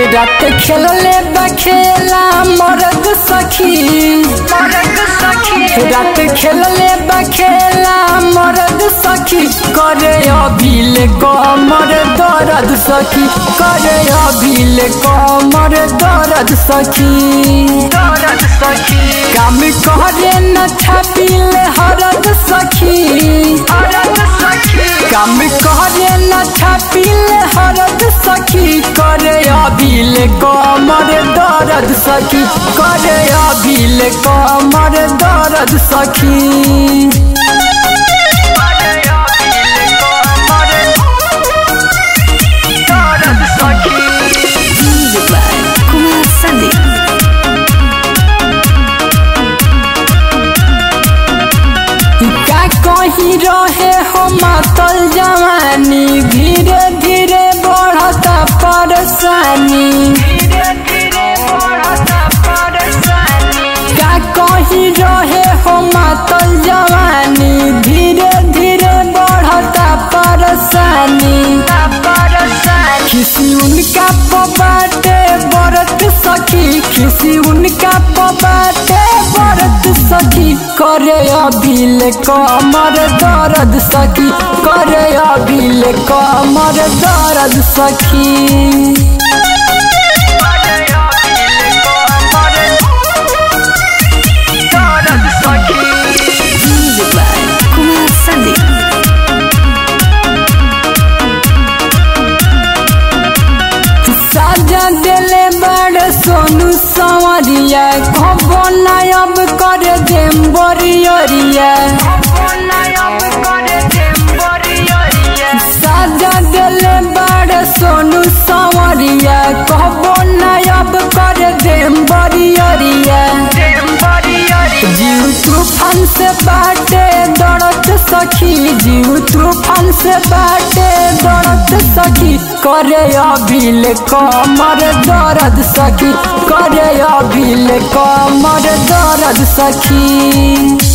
रात खेलले बखेला मरद सखी रात खेलले बखेला मरद सखी करे अभिल कमर दर्द सखी करे अभिल कमर दर्द सखी काम करे न छपिल हरद सखी काम करे न छपिल हरद सखी करे अभिल कमर दर्द सखी करे अभिल कमर दर्द सखी Music by Kumar Sandeep. का कहीं रहे हो मातल जवानी धीरे धीरे बढ़ता परेशानी का कहीं रहे हो मातल जवानी धीरे धीरे बढ़ता परेशानी खिसी उनका पबाटे बरत सखी खिसी उनका पबाटे बरत सखी करे अभिल कमर दर्द सखी करे अभिल कमर दर्द सखी Music by Kumar Sandeep. साजा दिले बड़ सोनू संवरिया खबो नायब कर देम बरियरिया साजा दिले बड़ सोनू संवरिया खबो नायब कर देम बरियरिया जीव तूफान से बाटे दौड़त सखी जीव तूफान से बाटे दौड़त सखी करे अभिल कमर दर्द सखी करे अभिल कमर दर्द सखी